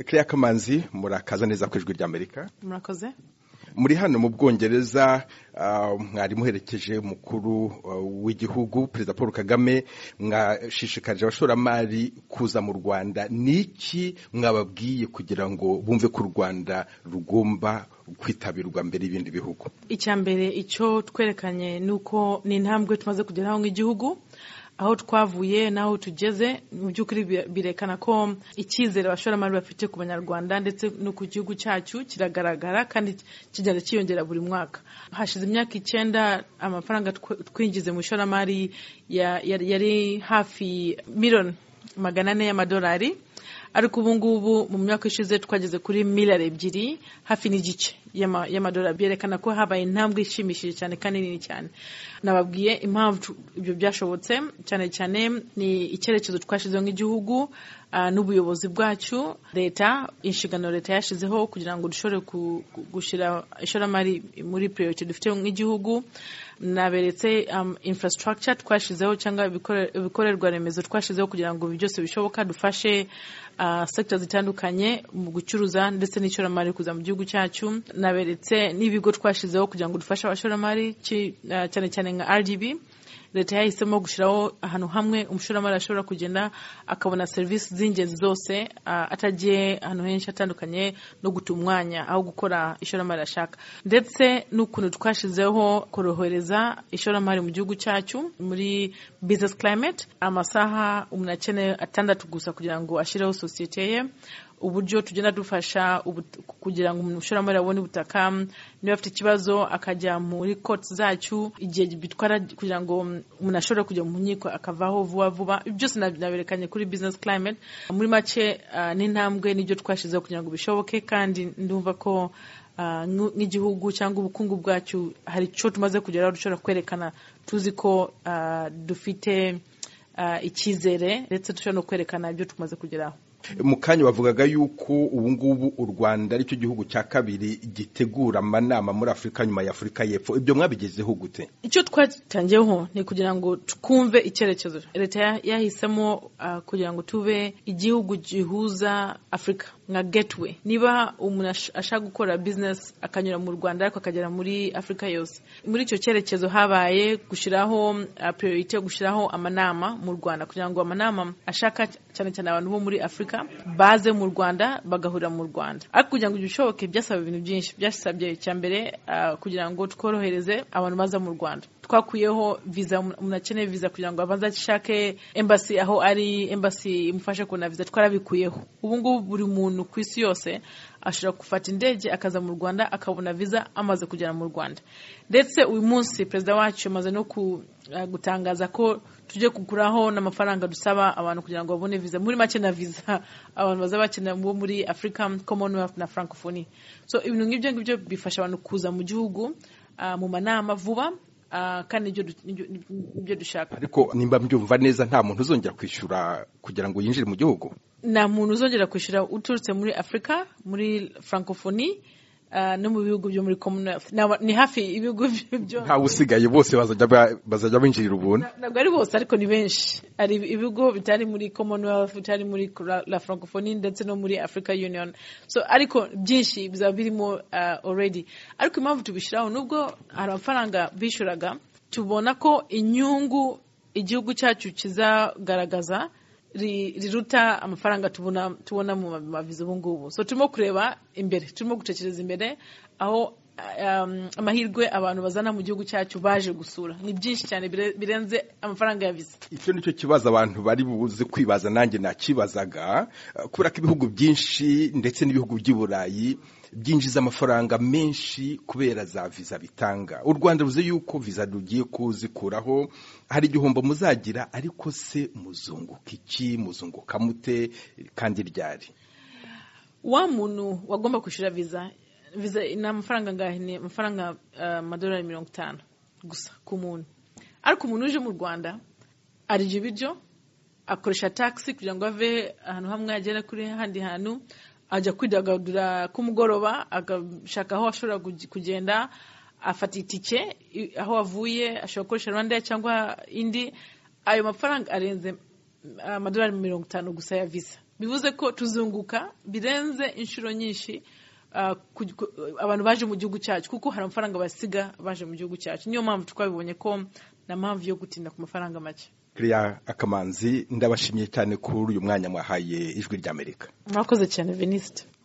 Claire Kamanzi murakaza neza ku ijwi ry'Amerika murakoze muri hano mu bwongereza mwari muherekeje umukuru w'igihugu perezida paul kagame mwashishikarije abashoramari kuza mu rwanda ni iki mwababwiye kugira ngo bumve ko u rwanda rugomba kwitabirwa mbere y'ibindi bihugu icya mbere icyo twerekanye ni uko ni intambwe tumaze kugeraho nk'igihugu aho twavuye n'aho tugeze mu by'ukuri birekana ko icyizere abashoramari bafite ku banyarwanda ndetse no ku gihugu cyacu kiragaragara kandi kigenda cyiyongera buri mwaka hashize imyaka icyenda amafaranga twinjize mu ishoramari yari hafi miliyoni magana ane y'amadolari ariko ubu ngubu mu myaka ishize twageze kuri miliyari ebyiri hafi n'igice y'amadolari byerekana ko habaye intambwe ishimishije cyane kandi nini cyane nababwiye impamvu ibyo byashobotse cyane cyane ni icyerekezo twashyizeho nk'igihugu n'ubuyobozi bwacu leta inshingano leta yashyizeho kugira ngo dushobore gushyira ishoramari muri priority dufite nk'igihugu naberetse infrastructure twashyizeho cyangwa ibikorerwa remezo twashyizeho kugira ngo ibi byose bishoboka dufashe sector zitandukanye mu gucuruza ndetse n'ishoramari kuza mu gihugu cyacu naberetse n'ibigo twashyizeho kugira ngo dufashe abashoramari cyane cyane nka RGB leta yahisemo gushyiraho ahantu hamwe umushoramari ashobora kugenda akabona serivisi z'ingenzi zose atagiye ahantu henshi hatandukanye no guta umwanya aho gukora ishoramari ashaka ndetse n'ukuntu twashyizeho korohereza ishoramari mu gihugu cyacu muri business climate amasaha umuntu akeneye atandatu gusa kugira ngo ashyireho sosiyete ye uburyo tugenda dufasha kugira ngo umushoramari abone ubutaka niba afite ikibazo akajya muri koti zacu igihe bitwara kugira ngo umuntu ashobore kujya mu nkiko akavaho vuba vuba byose naberekanye kuri business climate muri make n'intambwe n'ibyo twashyizeho kugira ngo bishoboke kandi ndumva ko nk'igihugu cyangwa ubukungu bwacu hari icyo tumaze kugeraho dushobora kwerekana tuzi ko dufite icyizere ndetse dushobora no kwerekana ibyo tumaze kugeraho mu kanya bavugaga yuko ubu ngubu u rwanda aricyo gihugu cya kabiri gitegura amanama muri afurika nyuma ya afurika y'epfo ibyo mwabigezeho gute icyo twatangiyeho ni ukugira ngo twumve icyerekezo leta yahisemo kugira ngo tube igihugu gihuza afurika nka getiwe niba umuntu ashaka gukora bizinesi akanyura mu rwanda ariko akagera muri afurika yose muri icyo cyerekezo habaye gushyiraho priorite gushyiraho amanama mu rwanda kugira ngo amanama ashaka cyane cyane abantu bo muri afurika baze mu rwanda bagahurira mu rwanda ariko kugira ngo bishoboke byasaba ibintu byinshi byasabye icya mbere kugira ngo tworohereze abantu baza mu rwanda twakuyeho viza umuntu akeneye viza kugira ngo abanze ashake embasi aho ari embasi imufashe kubona viza twarabikuyeho ubu ngubu buri muntu ku isi yose ashobora gufata indege akaza mu rwanda akabona viza amaze kugera mu rwanda ndetse uyu munsi perezida wacu amaze no gutangaza ko tujye kuguraho n'amafaranga dusaba abantu kugira ngo babone viza muri make na viza abantu bazaba bakenera bo muri afurika commonwealth na francophonie so ibintu nk'ibyo ngibyo bifasha abantu kuza mu gihugu mu manama vuba kandi ibyo dushaka ariko nimba mbyumva neza nta muntu uzongera kwishyura kugira ngo yinjire mu gihugu nta muntu uzongera kwishyura uturutse muri afurika muri francophonie no mu bihugu byo muri commonwealth ni hafi ibihugu byo ntawe usigaye bose bazajya binjirira ubuntu ntabwo ari bose ariko ni benshi hari ibigo bitari muri commonwealth bitari muri la francophonie ndetse no muri africa union so ariko byinshi bizaba birimo already ariko impamvu tubishyiraho nubwo hari amafaranga bishyuraga tubona ko inyungu igihugu cyacu kizagaragaza riruta amafaranga tubona tubona mu maviza ubu ngubu so turimo kureba imbere turimo gutekereza imbere aho amahirwe abantu bazana mu gihugu cyacu baje gusura ni byinshi cyane birenze amafaranga ya viza icyo ni cyo kibazo abantu bari buze kwibaza nanjye nakibazaga kubera ko ibihugu byinshi ndetse n'ibihugu by'i burayi byinjiza amafaranga menshi kubera za viza bitanga u rwanda ruzi yuko viza rugiye kuzikuraho hari igihombo muzagira ariko se muzunguka iki muzunguka mute kandi ryari wa muntu wagomba kwishyura viza viza ni amafaranga angahe ni amafaranga amadolari mirongo itanu gusa ku muntu ariko umuntu uje mu rwanda arya ibiryo akoresha tagisi kugira ngo ave ahantu hamwe agere kuri ahandi hantu ajya kwidagadura kumugoroba agashaka aho ashobora kugenda afata itike aho avuye ashobora gukoresha rwanda cyangwa indi ayo mafaranga arenze amadolari mirongo itanu gusa ya visa bivuze ko tuzunguka birenze inshuro nyinshi ah, ku- ku- abantu baje mu gihugu cyacu kuko hari amafaranga basiga baje mu gihugu cyacu niyo mpamvu twabibonye ko nta mpamvu yo gutinda ku mafaranga make Claire Akamanzi ndabashimiye cyane kuri uyu mwanya mwahaye ijwi ry'Amerika mwakoze cyane venisite